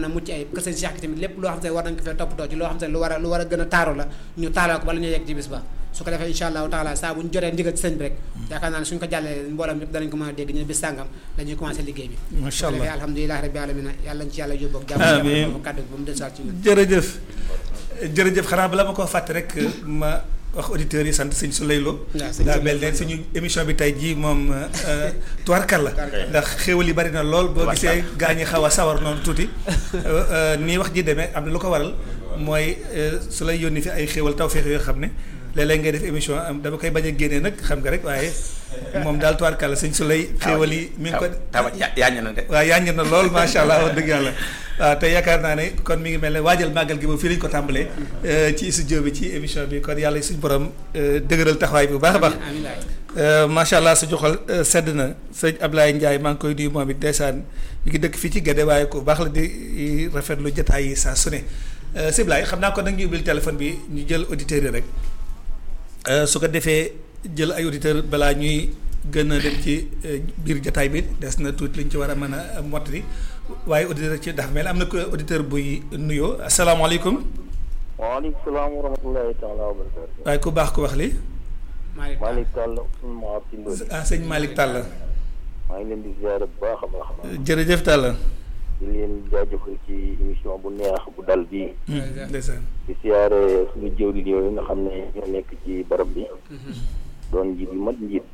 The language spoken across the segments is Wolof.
mën a mucc ay kër sëñ Cheikh tamit lépp loo xam te war nañ ko fee toppatoo ci loo xam te lu war a lu war a gën a taaru la ñu taaloo ko bala ñu yegg ci bis ba su ko defee incha allahu taala saa bu ñu jotee ndigal ci sëñ bi rek yaakaar naa ne suñ ko jàllee mboolem ñëpp danañ ko mën a dégg ñu bis sàngam dañuy commencé liggéey bi Macha su ko defee Allah. alhamdulilahi rabbi alamina yàlla ñu ci yàlla yóbbu ak jàmm Amiin. jàmm kàddu bi ba mu dellusiwaat ci ñun jërëjëf jërëjëf xanaa bala ma koo fàtte rek ma wax auditeurs yi sant sëñ Souley Lo waaw sëñ daa Souley mel ne suñu émission bi tey jii moom tuwarkal la ndax xéwal yi bari na lool boo gisee gaa ñi xaw a sawar noonu tuuti Euh, euh, nii wax ji demee am na lu ko waral mooy euh, su lay yónni fi ay xéwal tawféex yoo xam ne léeg-léeg ngay def émission am dama koy bañ a génnee nag xam nga rek waaye moom daal tuwarkal la sëñ Souley xéwal yi mi ngi ko taw yaañu na de. waaw yaa na lool macha allah wax dëgg yàlla waaw te yaakaar naa ne kon mi ngi mel ne waajal màggal gi moom fii lañ ko tàmbalee ci studio bi ci émission bi kon yàlla suñu borom euh, dëgëral taxawaay bi bu baax a baax amiin waay Euh, macha allah su joxal euh, sedd na sëñ Ablaye Ndiaye maa ngi koy nuyu moom it ndeysaan mi ngi dëkk fii ci Guédé waaye ku baax la di rafetlu jotaay yi saa su ne euh, sëñ Ablaye xam naa kon nag ñu ubbil téléphone bi ñu jël auditeurs yi rek Euh, su ko defee jël ay auditeurs balaa ñuy gën a dem ci euh, biir jotaay bi des na tuuti li ñu ci war a mën a mottali waaye auditeur ci dafa mel am na ko auditeur buy nuyoo asalaamaaleykum waaleykum salaam wa rahmatullahi taala wa barakatu waaye ku baax ku wax li Malick Malick Tall suñu maa ci Ndodi ah sëñ Malick Tall maa ngi leen di ziare bu baax a baax a baax jërëjëf Tall. di leen jaajëfal ci émission bu neex bu dal bii Jërëjëf. ndeysaan di siyaare suñu jëwriñ yooyu nga xam ne ñoo nekk ci barab bi doon njiit yu mat njiit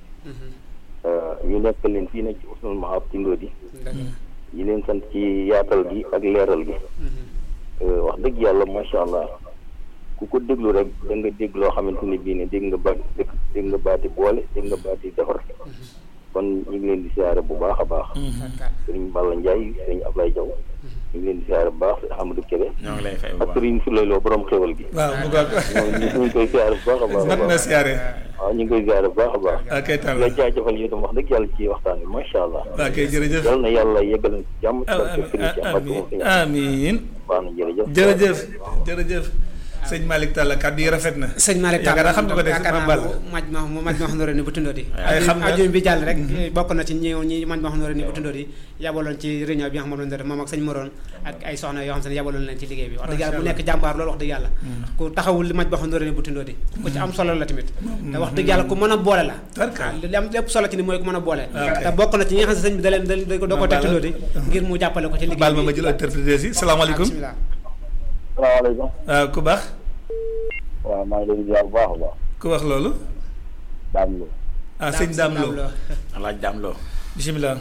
ñu nekk leen fii nag ci Usnul Mahab ci Ndodi ñi leen sant ci yaatal gi ak leeral gi wax dëgg yàlla macha allah ku ko déglu rek da nga dégg loo xamante ni bii ne dégg nga baat dégg nga baati boole dégg nga baati defar kon ñu ngi leen di siyaare bu baax a baax sëriñ Balla Ndiaye sëriñ Ablaye Diaw ñu ngi leen di siyaare bu baax sëriñ Amadou Kébé ñoo ngi lay fay bu ak baax. sëriñ Souleylo borom xéwal gi waaw mu goog moom ñu ngi koy siyaare bu baax a baax a mat na baax siyaare waaw ñu ngi koy siyaare bu baax a baax ok Tall la jaajëfal yi itam wax dëgg yàlla ci waxtaan bi macha allah ok jërëjëf yal na yàlla yeggal na ci jàmm ci ah barke sëriñ ci Amadou moom sëriñ amiin baax na jërëjëf jërëjëf jërëjëf sëñ Malick Tall kàddu yi rafet na sëñ Malick Tall yaakaar naa xam nga ko de yaakaar Mame naa Balla maj ma mu maj ma xam ne bu tundóo di Ay, xam nga- ajum bi jàll rek bokk na ci ñi ñi maj ma xam ne bu tundóo di yabaloon ci réunion bi nga xam ne moom lañ doon def moom ak sëñ Moroon ak ay soxna yoo xam ne yabaloon leen ci liggéey bi wax dëgg yàlla mu nekk jàmbaar loolu wax dëgg yàlla ku taxawul li maj ma xam ne bu tundóo di ku ci am solo la tamit te wax dëgg yàlla ku mën a boole la Tarkal. waaw li am lépp solo ci ni mooy ku mën a boole ok. te bokk na ci ñi nga xam ne sëñ bi da leen da da ko da ko teg Balla. tundóo di ngir mu jàppale ko ci liggéey baal ma bi ma jël interprétation yi salaamaaleykum bismillah salaamaaleykum waaw ku baax waaw maa ngi leen di ziar bu baax a baax ku wax loolu daam lu ah sëñ Dame Lo alaaj daam loo. bisimilah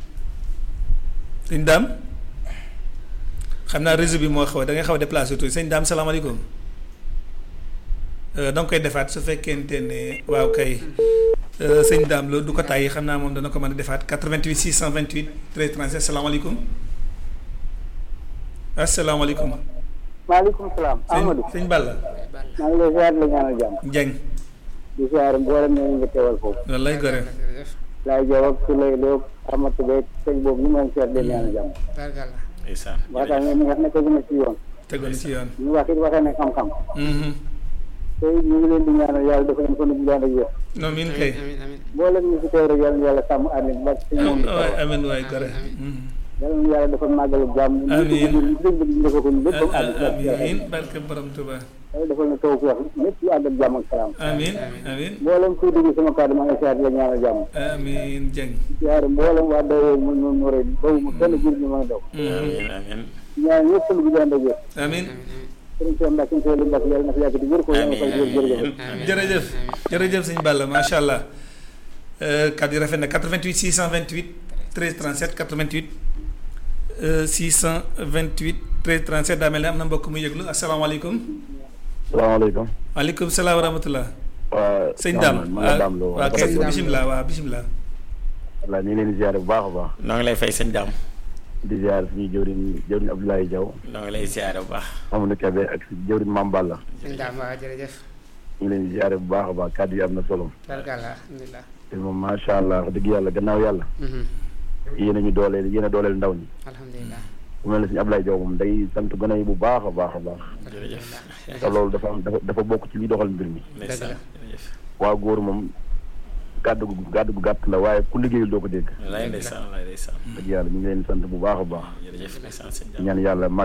sëñ Dame xam naa réseau bi moo xaw da ngay xaw a déplacé tuuti sëñ Dame salaamaaleykum da nga koy defaat su fekkente ne waaw kay Euh, sëñ Dame Lo du ko tàyyi xam naa moom dana ko mën a defaat 88 628 13 37 salaamaaleykum asalaamaaleykum. maaleykum salaam sëñ Amadou sëñ Balla maa ngi lay ziar la ñaanal jàmm Dieng di ziar mboolem ñu nga teewal foofu wallaay gore laay jow ak su lay loog amatu beeg sëñ boobu ñu moom seet leen ñaanal jàmm Tarkalla. ndeysaan. waxtaan ngeen wax ne ko gën a ci yoon tegoon ci yoon. ñu wax it waxee ne xam-xam Mhm. te ñu ngi leen di ñaanal yàlla dafa leen ko nu bu ak yéen non miin kay. amiin amiin mboolem ñu fi teew rek yàlla na yàlla sàmm ànd ba ci moom waay amiin waay gore. Mhm. yàlla na yàlla dafa màggalu jàmm Amiin. ñu dégg ñu defal ko lépp am ànd amiin barke borom Tuba yàlla defal na taw ko wax lépp yu ànd ak jàmm ak salaam amiin amiin mboolem kuy dégg sama kàddu maa ngi ziar la ñaanal jàmm amiin Dieng. ziar mboolem waa dawoo mu ñu mu rëy bawu ma kenn jur ñu mën a daw Mhm. amiin amiin. ñaan ñëpp lu bu ànd ak yéen amiin sëriñ Cheikh Mbacke sëriñ Cheikh Mbacke yàlla na fi yàgg di wér ko yàlla na ko wér jërëjëf jërëjëf jërëjëf sëñ Balla macha allah kàddu yi rafet na 88 628 13 37 88 euh, 628 13 37 daa mel ne am na mbokk mu yëglu asalaamaaleykum. salaamaaleykum waaleykum salaam wa rahmatullah. waa sëñ Dame man la Dame Lo waaw kay Sëñ Dame Lo. bisimilah waaw bisimilah. voilà ñu ngi leen di ziare bu baax a baax noo ngi lay fay sëñ daam. di ziare suñu jëwriñ jëwriñ Abdoulaye Diaw noo ngi lay ziare bu baax. Amadou Kébé ak si jëwriñ Mame Balla sëñ Dame waaw jërëjëf ñu ngi leen di ziare bu baax a baax kàddu yi am na solo Tarkalla alhamdulilah te moom macha allah wax dëgg yàlla gannaaw yàlla Mhm. yéen a ñu dooleel yéen a dooleel ndaw ñi alhamdulilah bu mel ne suñu Abdoulaye Diaw moom day sant gone yi bu baax a baax a baax jërëjëf. te loolu dafa am dafa dafa bokk ci liy doxal mbir mi ndeysaan jërëjëf. waa góor moom gàddu gu gàddu gu gàtt la waaye ku liggéeyul doo ko dégg wallaay ndeysaan wallaay ndeysaan. dëgg yàlla ñu ngi leen di sant bu baax a baax jërëjëf ndeysaan sëñ di daam. ñaan yàlla